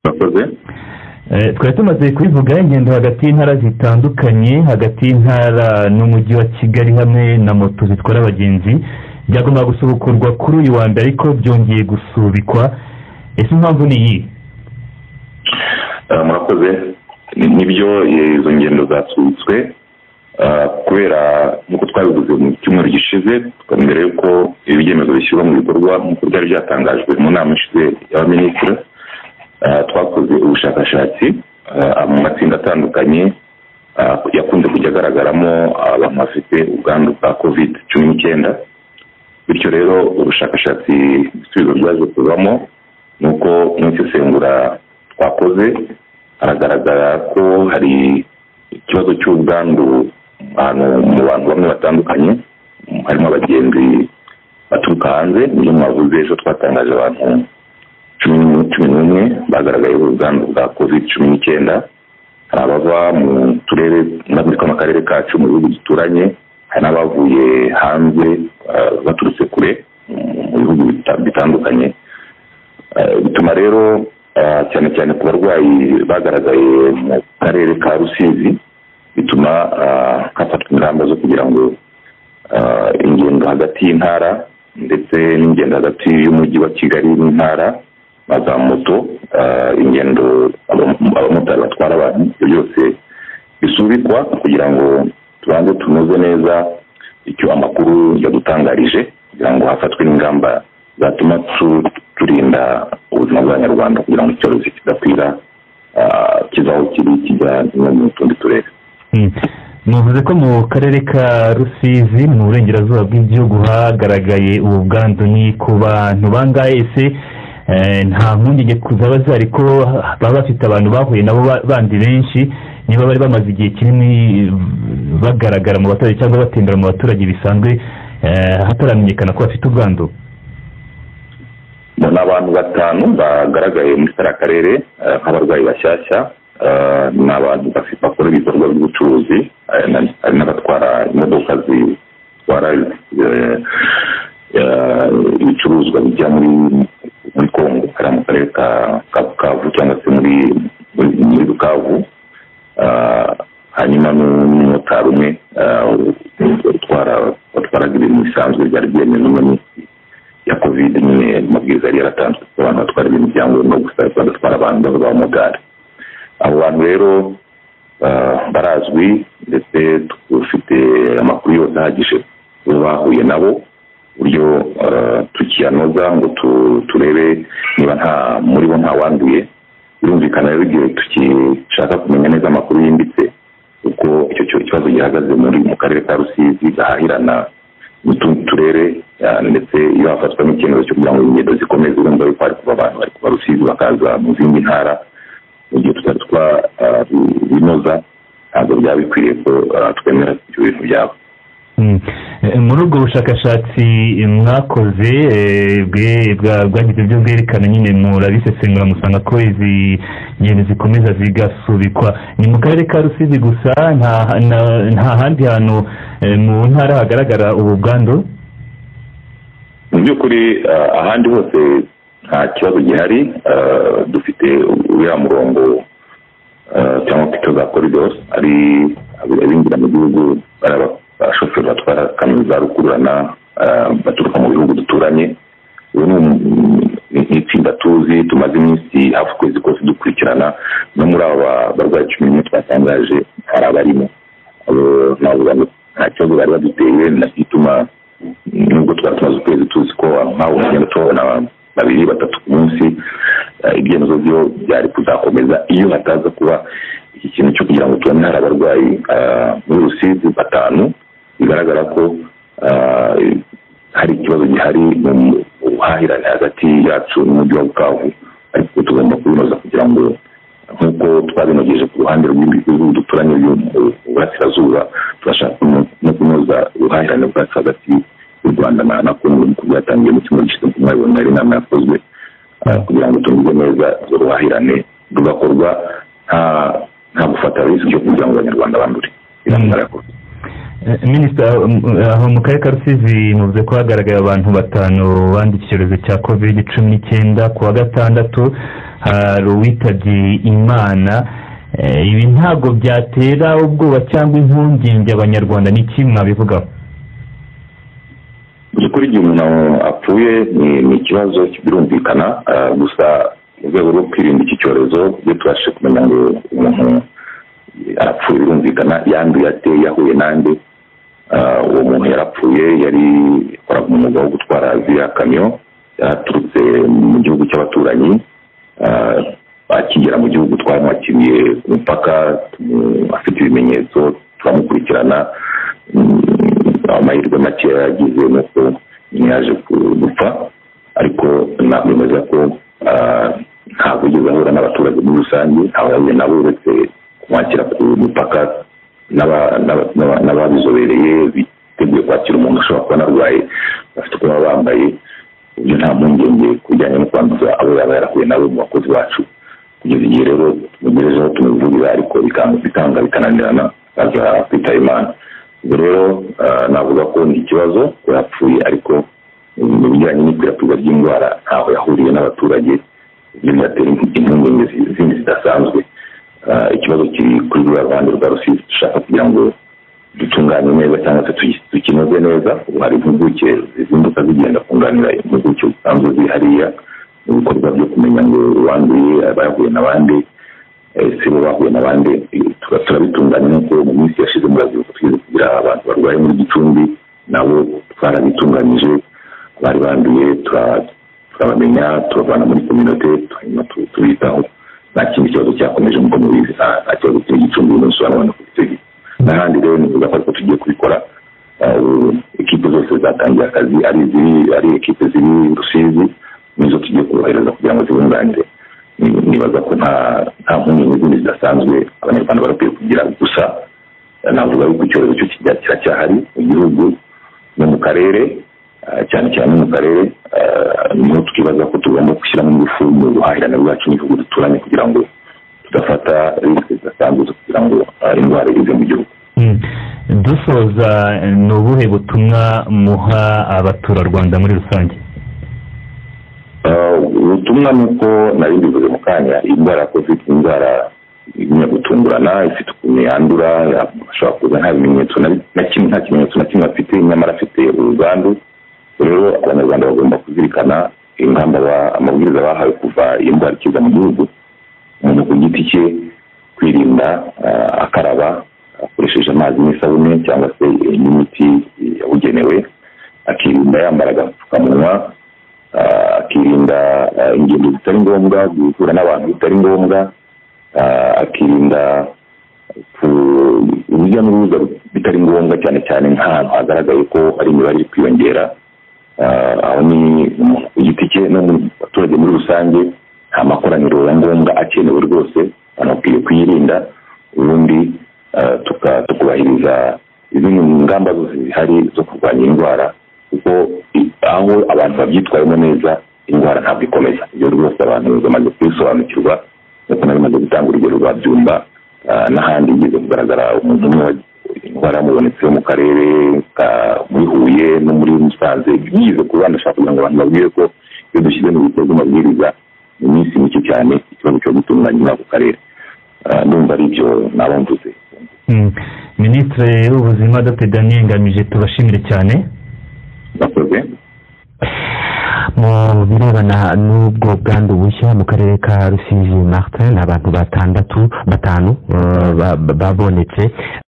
mwakoze twari tumaze kubivuga ingendo hagati y'intara zitandukanye hagati y'intara n'umujyi wa kigali hamwe na moto zitwara abagenzi byagombaga gusubukurwa kuri uyu wa mbere ariko byongeye gusubikwa ese impamvu ni iyi mwakoze nibyo izo ngendo zasubitswe kubera nk'uko twabivuze mu cyumweru gishize mbere y'uko ibi byemezo bishyirwa mu bikorwa nk'uko byari byatangajwe mu nama ishize y'abaminisitiri twakoze ubushakashatsi mu matsinda atandukanye yakunze kujya agaragaramo abantu bafite ubwandu bwa kovide cumi n'icyenda bityo rero ubushakashatsi ibisubizo byaje kuvamo ni uko mu isesengura twakoze haragaragara ko hari ikibazo cy'ubwandu mu bantu bamwe batandukanye harimo abagenzi baturuka hanze niyo mwavuze ejo twatangaje abantu cumi n'umwe bagaragayeho ubwandu bwa kovide cumi n'icyenda hari abava mu turere muri akarere kacu mu bihugu duturanye hari n'abavuye hanze baturutse kure mu bihugu bitandukanye bituma rero cyane cyane ku barwayi bagaragaye mu karere ka rusizi bituma hafatwa ingamba zo kugira ngo ingendo hagati y'intara ndetse n'ingendo hagati y'umujyi wa kigali n'intara na za moto ingendo abamotari batwara abantu ibyo byose bisubikwa kugira ngo tubanze tunoze neza icyo amakuru yadutangarije kugira ngo hafatwe n'ingamba zatuma turinda ubuzima bw'abanyarwanda kugira ngo icyorezo kidakwira kiva aho kiri kijya no mu tundi turere muvuze ko mu karere ka rusizi mu burengerazuba bw'igihugu hagaragaye ubu bwandu ni ku bantu bangahe ese nta mpungenge zaba zihari ko baba bafite abantu bahuye nabo bandi benshi niba bari bamaze igihe kinini bagaragara mu baturage cyangwa batembera mu baturage bisanzwe hataramenyekana ko bafite ubwandu ni abantu batanu bagaragaye muri kariya karere nk'abarwayi bashyashya ni abantu bakora ibikorwa by'ubucuruzi hari n'abatwara imodoka zitwara ibicuruzwa bijya muri kongo kariya mu karere ka bukavu cyangwa se muri bukavu hanyuma n'umumotari umwe watwaraga ibintu bisanzwe byari byemewe ya kovide nyine amabwiriza yari yaratanzwe ko abantu batwara ibintu byangombwa gusa bagatwara abantu baba bamugare abo bantu rero barazwi ndetse dufite amakuru yose ahagije ubu bahuye nabo uburyo tukiyanoza ngo turebe niba nta muri bo ntawanduye birumvikana rero igihe tukishaka kumenya neza amakuru yimbitse uko icyo kibazo gihagaze mu karere ka rusizi gahahirana n'utundi turere ndetse iyo hafatwa n'icyemezo cyo kugira ngo ingendo zikomeze urumva yuko hari kuba abantu bari kuba rusizi bakaza mu zindi ntara mu gihe tutari twabinoza ntabwo byaba bikwiriye ko twemera ibyo bintu byabo muri ubwo bushakashatsi mwakoze bwagize ibyo bwerekana nyine murabisesengura musanga ko izi ngendo zikomeza zigasubikwa ni mu karere ka rusizi gusa nta handi hantu mu ntara hagaragara ubu bwandu mu by'ukuri ahandi hose nta kibazo gihari dufite uriya murongo cyangwa pito za koridoro ari abinjira mu gihugu abashoferi batwara kaminuza za rukururana baturuka mu bihugu duturanye ubu ni itsinda tuzi tumaze iminsi hafi ukwezi kose dukurikirana no muri aba barwayi cumi n'umwe twatangaje hari abarimo nta kibazo bari baduteye gituma nubwo twari tumaze ukwezi tuzi ko nk'aho tugenda tubona babiri batatu ku munsi ibyemezo byo byari kuzakomeza iyo hataza kuba iki kintu cyo kugira ngo tubone hari abarwayi muri rusizi batanu bigaragara ko hari ikibazo gihari mu buhahirane hagati yacu n'umujyi wa bukavu ariko tugomba kubinoza kugira ngo nk'uko twabinogeje ku ruhande rw'ibihugu duturanye mu burasirazuba turashaka no kunoza ubuhahirane bwacu hagati y'u rwanda na kongo nkuko byatangiye mu cyumweru gishize nk'uko mwabibona ari inama yakozwe kugira ngo tunoze neza uruhahirane rugakorwa nta gufata risiki yo kugira ngo abanyarwanda bandure minisita aho mu karere ka rusizi muvuze ko hagaragaye abantu batanu banduye icyorezo cya kovide cumi n'icyenda ku wa gatandatu hari uwitabye imana ibi ntabwo byatera ubwoba cyangwa impungenge abanyarwanda ni iki mwabivugaho mu by'ukuri igihe umuntu apfuye ni ikibazo birumvikana gusa mu rwego rwo kwirinda iki cyorezo iyo tubashe kumenya ngo umuntu arapfuye birumvikana yanduye ate yahuye n'andi uwo muntu yarapfuye yari yakoraga umwuga wo gutwara ziriya kamyo yaraturutse mu gihugu cy'abaturanyi akigera mu gihugu twamwakiriye ku mupaka afite ibimenyetso turamukurikirana amahirwe make yagize nuko yaje gupfa ariko nakwemeza ko ntabwo yigeze ahura n'abaturage muri rusange ntawe yahuye nabo uretse kumwakira ku mupaka n'ababizobereye biteguye kwakira umuntu ushobora kuba anarwaye bafite uko baba bambaye ibyo nta mpungenge ku bijyanye no kwanduza abo yaba yarahuye nabo mu bakozi bacu kugeza igihe rero tumugejejeho tumuvurira ariko bikanga bikananirana akaza kwitaba imana ubwo rero navuga ko ni ikibazo yapfuye ariko mu bijyanye n'ikwirakwizwa ry'indwara ntaho yahuriye n'abaturage ibyo byatera impungenge zindi zidasanzwe ikibazo kiri kuri ruriya ruhande rwa rusizi dushaka kugira ngo dutunganye neza cyangwa se dukinoze neza ubu hari impuguke zizinduka zigenda kunganira impuguke zisanzwe ziri hariya mu bikorwa byo kumenya ngo uwanduye abayahuye n'abandi ese bo bahuye n'abandi turabitunganya nk'uko mu minsi yashize murazibuka twize kugira abantu barwaye muri gicumbi nabo twarabitunganyije bari banduye turabamenya turabana muri kominote hanyuma tubitaho nta kindi kibazo cyakomeje nk'uko mubizi nta kibazo kiri gicumbi umunsi wa none kuri icyo n'ahandi rero ni kuvuga ko tugiye kubikora ekipe zose zatangiye akazi ari iziri ari ekipe ziri rusizi nizo tugiye kubohereza kugira ngo zibunganire nibaza ko nta mpungenge zindi zidasanzwe abanyarwanda barakwiye kugira gusa navuga yuko icyorezo cyo kiracyahari mu gihugu no mu karere cyane cyane mu karere niho tukibaza ko tugomba gushyiramo ingufu mu buhahirane bwacu n'igihugu duturanye kugira ngo tudafata risike zidasanzwe zo kugira ngo indwara ize mu gihugu dusoza ni ubuhe butumwa muha abaturarwanda muri rusange ubutumwa ni uko nari mbivuze mu kanya iyi ndwara ya kovide ni indwara igumya gutungurana ifite ukuntu yandura ashobora kuza nta bimenyetso na kimwe nta kimenyetso na kimwe afite nyamara afite urugandu rero abanyarwanda bagomba kuzirikana ingamba amabwiriza bahawe kuva iyi ndwara ikiza mu gihugu umuntu ku giti cye kwirinda akaraba akoresheje amazi n'isabune cyangwa se n'imiti yabugenewe akirinda yambara agapfukamunwa akirinda ingendo zitari ngombwa guhura n'abantu bitari ngombwa akirinda urujya n'uruza bitari ngombwa cyane cyane nk'ahantu hagaragaye ko hari imibare iri kwiyongera aho ni umuntu ku giti cye no mu baturage muri rusange nta makoraniro ya ngombwa akenewe rwose abantu bakwiye kuyirinda ubundi tukubahiriza izindi ngamba zose zihari zo kurwanya indwara kuko aho abantu babyitwayemo neza indwara ntabwo ikomeza iyo rwose abantu bamaze kubisobanukirwa ndetse n'abamaze gutanga urugero rwa byumba n'ahandi igeze kugaragara umuntu umwe indwara yamubonetse mu karere muri huye no muri musanze bigize ku bana ashaka kugira ngo abantu babwire ko iyo dushyize mu bikorwa amabwiriza mu minsi mike cyane ikibazo cyo gutunganya muri ako karere ndumva ari byo naba mvuze minisitiri w'ubuzima dr daniel ngamije tubashimire cyane bakoze mu birebana n'ubwo bwandu bushya mu karere ka rusizi martin ni abantu batandatu batanu babonetse